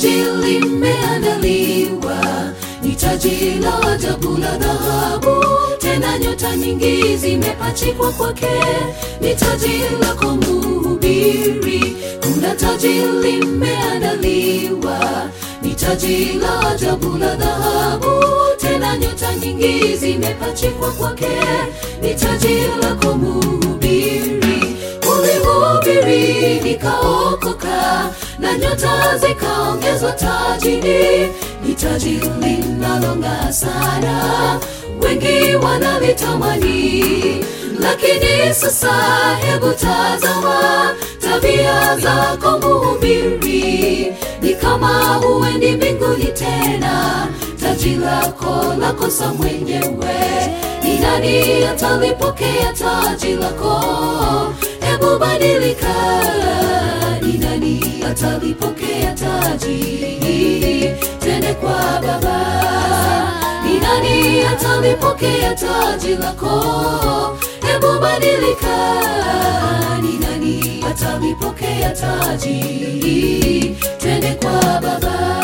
taji limeandaliwa, ni taji la ajabu la dhahabu, tena nyota nyingi zimepachikwa kwake, ni taji lako mhubiri. Kuna taji limeandaliwa, ni taji la ajabu la dhahabu, tena nyota nyingi zimepachikwa kwake, ni taji lako mhubiri. Ulihubiri nikaokoka, na nyota zikaongezwa tajini, ni taji linalong'aa sana, wengi wanalitamani. Lakini sasa hebu tazama tabia zako mhubiri, ni kama huendi mbinguni tena, taji lako lakosa mwenyewe. Ni nani atalipokea taji lako? Hebu badilika, ni nani atalipokea taji? Tende kwa Baba, ni nani atalipokea taji lako? Hebu badilika, ni nani atalipokea taji? Tende kwa Baba.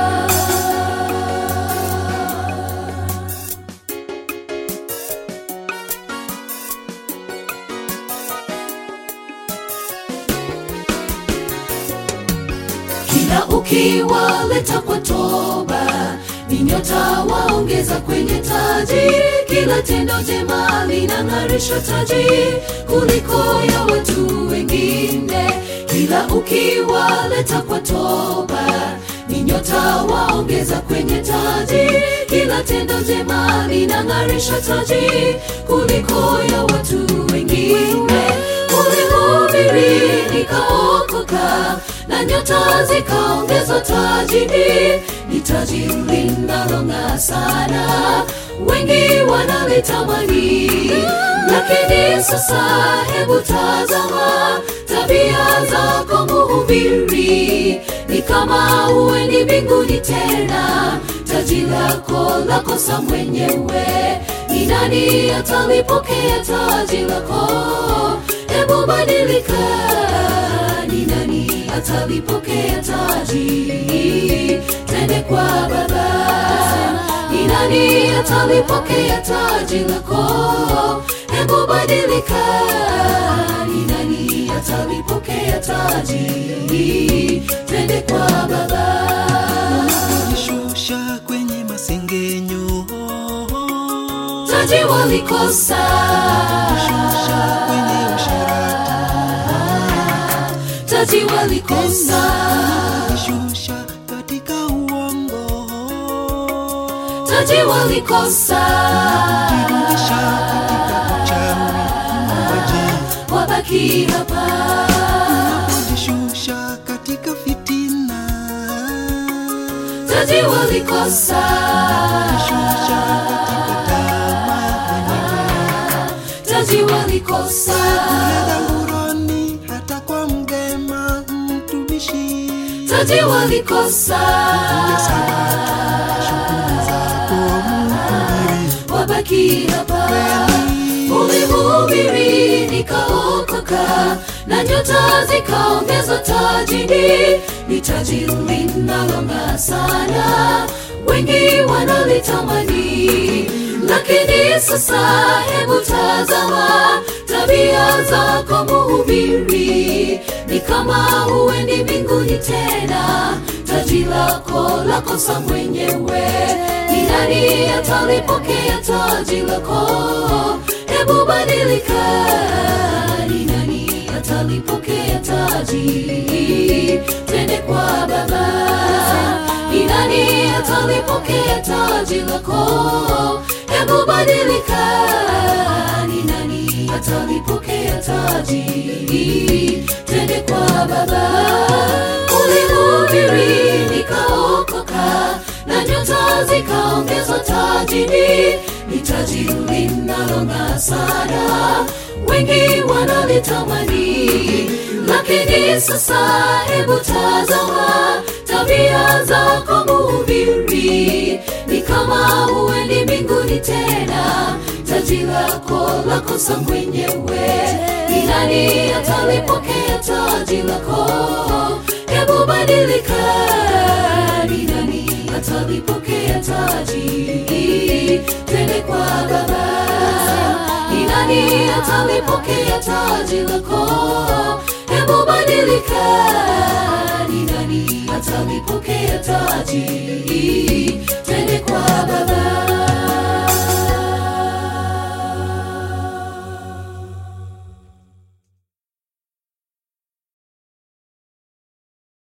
kila ukiwaleta kwa toba ni nyota waongeza kwenye taji kila tendo jema linang'arisha taji kuliko ya watu wengine kila ukiwaleta kwa toba ni nyota waongeza kwenye taji kila tendo jema linang'arisha taji kuliko ya watu wengine ulihubiri nikaokoka na nyota zikaongezwa tajini, ni taji linalong'aa sana, wengi wanalitamani. Lakini sasa hebu tazama tabia zako mhubiri, ni kama huendi mbinguni tena, taji lako lakosa mwenyewe. Ni nani atalipokea taji lako? Hebu badilika, ni nani atalipokea taji? Tende kwa Baba, ni nani atalipokea taji lako? Hebu badilika, ni nani atalipokea taji? Tende kwa Baba. Jishusha kwenye masengenyo, taji walikosa shusha kwenye usherati, taji walikosa jishusha katika uongo, taji walikosa jirudisha katika uchawi, waje wabaki hapa jishusha katika fitina, taji walikosa jishusha katika tamaa mwenyewe, taji walikosa dhangurani hata kwa mgema mtumishi, taji walikosa shughuli zako mhubiri wabaki hapa ulihubiri nikaokoka na nyota zikaongezwa tajini ni taji linalong'aa sana wengi wanalitamani lakini sasa hebu tazama tabia zako mhubiri ni kama huendi mbinguni tena taji lako lakosa mwenyewe ni nani atalipokea taji lako hebu badilika ni nani atalipokea taji twende kwa baba ni nani atalipokea taji lako hebu badilika ni nani atalipokea taji twende kwa baba ulihubiri nikaokoka na nyota zikaongezwa tajini ni taji linalong'aa sana wengi wanalitamani lakini sasa hebu tazama tabia zako mhubiri ni kama huendi mbinguni tena taji lako lakosa mwenyewe ni nani atalipokea taji lako hebu badilika atalipokea taji twende kwa baba ni nani atalipokea taji lako hebu badilika ni nani atalipokea taji twende kwa